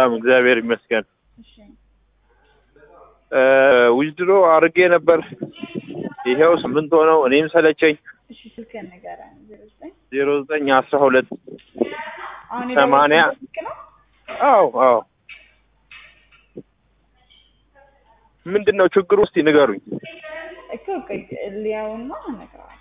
ሰላም እግዚአብሔር ይመስገን። እሺ ዊዝድሮ አድርጌ ነበር። ይሄው ስምንት ሆነው እኔም ሰለቸኝ። እሺ ስልክህን ንገረኝ። ዜሮ ዘጠኝ ዜሮ ዘጠኝ አስራ ሁለት አሁን ሰማንያ የደወልኩት ስልክ ነው? አዎ አዎ። ምንድን ነው ችግሩ? እስቲ ንገሩኝ። እኮ ቆይ ሊያውና እነግርሃለሁ።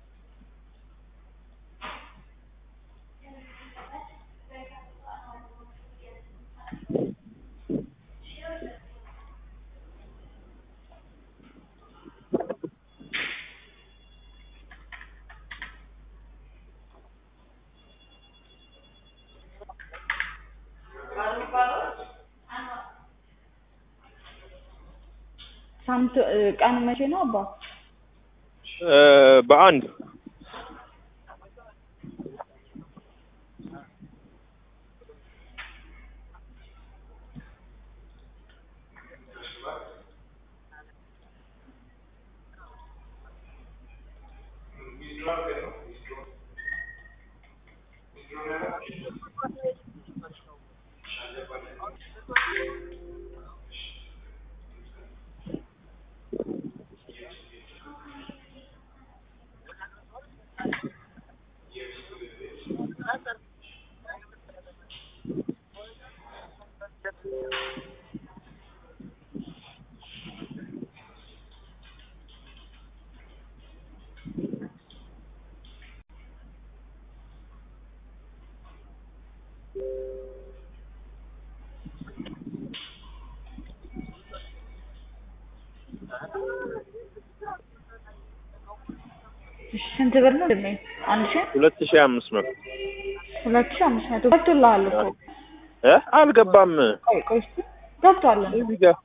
ሳምንት እ፣ ቀኑ መቼ ነው አባ? እ፣ በአንድ እሺ ስንት ብር ነው ድሜ? አንድ ሺህ ሁለት ሺህ አምስት መቶ ሁለት ሺህ አምስት መቶ ገብቶልሃል እኮ። እ አልገባም። ቆይ ቆይ እስኪ ገብቷል እንዴ? እዚህ ጋር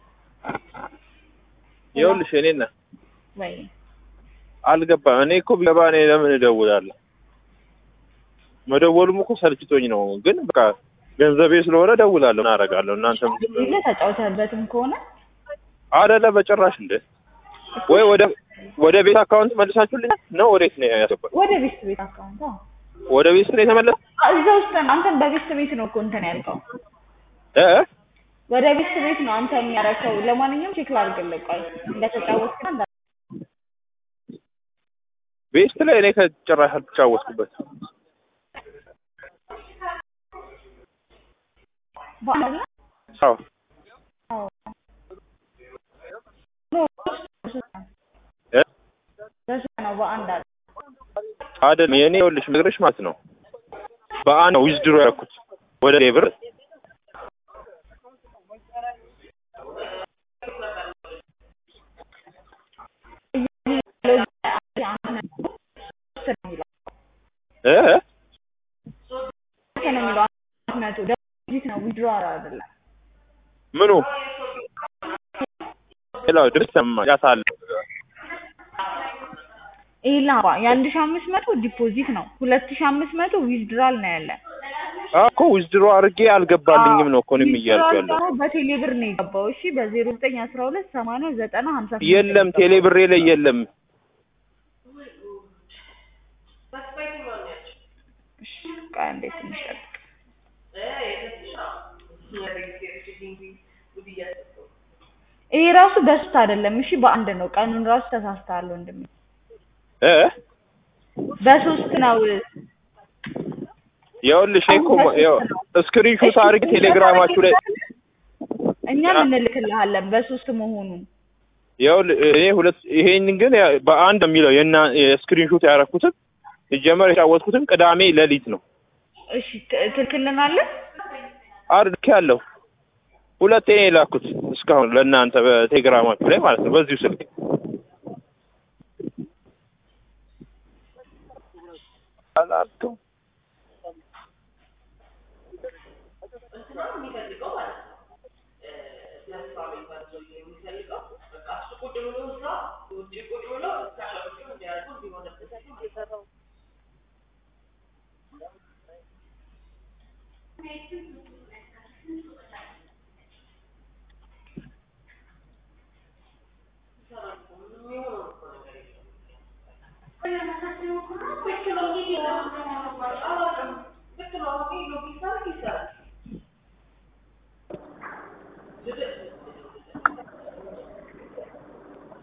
ይኸውልሽ እኔና ወይ አልገባም። እኔ እኮ ቢገባ እኔ ለምን እደውላለሁ? መደወሉም እኮ ሰልችቶኝ ነው። ግን በቃ ገንዘቤ ስለሆነ እደውላለሁ። ምን አደርጋለሁ? እናንተም ጊዜ ተጫውተህበትም ከሆነ አይደለ በጭራሽ እንደ ወይ ወደ ወደ ቤት አካውንት መልሳችሁልኝ ነው? ወዴት ነው ያስገባል? ወደ ቤት ቤት አካውንት አዎ። ወደ ቤት ነው የተመለሰ እዛ ውስጥ ነው አንተን በቤት ቤት ነው እኮ እንትን ያልከው። እ ወደ ቤት ቤት ነው አንተ የሚያረከው። ለማንኛውም ቼክ ላድርግልህ ቆይ እንደተጫወትክ እንዳ ቤስት ላይ እኔ ከጭራሽ አልተጫወትኩበት። በአንድ ላይ አዎ አዎ ኖ እ በሱ ነው በአንድ አለ አይደለም የኔ ይኸውልሽ ነግረሽ ማለት ነው በአንድ ነው ዊዝድሮ ያደረኩት ወደ እኔ ብር እ አይደለም ምኑ ሌላው ድምፅ ሰማ ያሳለ ይላ የአንድ ሺህ አምስት መቶ ዲፖዚት ነው። ሁለት ሺህ አምስት መቶ ዊዝድራል ነው ያለ። እኮ ዊዝድሮ አድርጌ አልገባልኝም ነው እኮ እኔም እያልኩ ዊዝድራል ያለው። ደግሞ በቴሌ ብር ነው የገባው። እሺ በዜሮ ዘጠኝ አስራ ሁለት ሰማንያ ዘጠና ሀምሳ ስምንት የለም ቴሌ ብሬ ላይ የለም። እሺ ቆይ አንዴ ትንሽ ጠብቅ። ይሄ ራሱ በስት አይደለም። እሺ በአንድ ነው። ቀኑን ራሱ ተሳስተሃል ወንድሜ። እ በሶስት ነው። ይኸውልሽ እኔ እኮ ይኸው ስክሪንሾት አድርጌ ቴሌግራማችሁ ላይ እኛም እንልክልሃለን በሶስት መሆኑን። ይኸውልህ እኔ ሁለት ይሄንን ግን ያ- በአንድ የሚለው የና የስክሪንሾት ያደረኩትም ሲጀመር የተጫወትኩትም ቅዳሜ ሌሊት ነው። እሺ ት- ትልክልናለህ? አድርጌ ያለሁ ሁለቴ ነው የላኩት እስካሁን ለእናንተ በቴሌግራማችሁ ላይ ማለት ነው በዚሁ ስልክ አላልኩም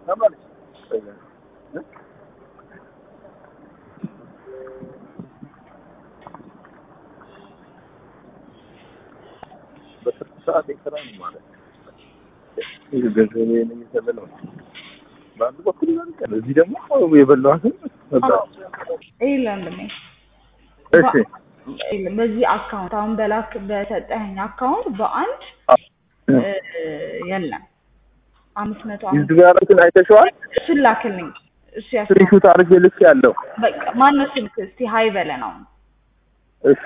በስልክ ሰዓት ኤክስትራ ነው ማለት ይህ ገንዘብ የሚሰበለው በአንድ በኩል ይበልጣል። እዚህ ደግሞ የበላኋትን ነበር። ይህ ለምንድን ነው? እሺ ይኸውልህ፣ በዚህ አካውንት አሁን በላክ በሰጠኸኝ አካውንት በአንድ እ፣ የለም አምስት መቶ አምስት እዚህ ጋር እንትን አይተሽዋል? እሱን ላክልኝ። እሱ ያስ ስክሪንሾት አድርጌ ልክ ያለው በቃ ማነው ስልክ? እስቲ ሀይ በለን አሁን እሺ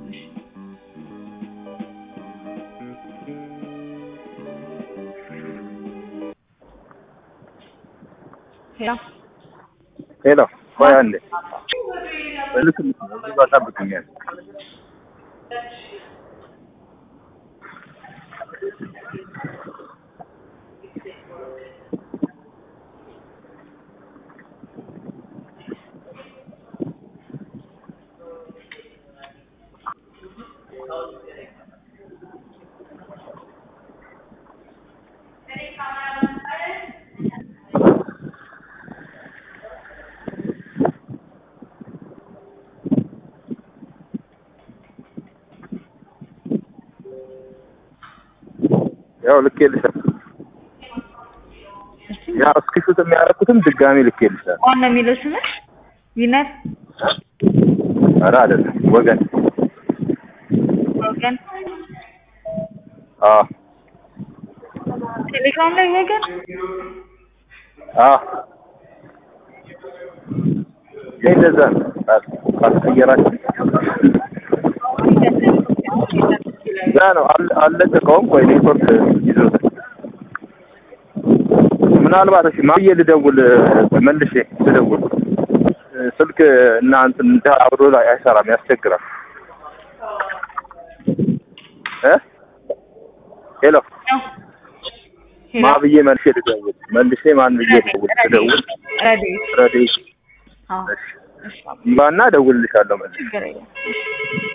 ሄሎ ሄሎ ቆይ አንዴ ልክ እዚህ ጋር ጠብቅኛል። ያው ልኬልሻለሁ። እሺ ያው እስክሪንሾት የሚያደርጉትም ድጋሚ ልኬልሻለሁ። ማን ነው የሚለው ስምህ? ዊነር ኧረ አይደለም ወገን ወገን አዎ ቴሌግራም ላይ ወገን አዎ ይሄ እንደዛ ነው። ካልቀየራችሁ ያ ነው አል- አልለቀቀውም። ቆይ ኔትወርክ ይዞታል። ምናልባት እሺ ማብዬ ልደውል መልሼ ልደውል ስልክ እና እንትን እንደ አብሮ ላይ አይሰራም፣ ያስቸግራል። እ ሄሎ ሄሎ ማብዬ መልሼ ልደውል መልሼ ማን ብዬ ልደውል ልደውል ረዴት ረዴ አዎ እሺ እሺ ይባና እደውልልሻለሁ መልሼ ችግር የለም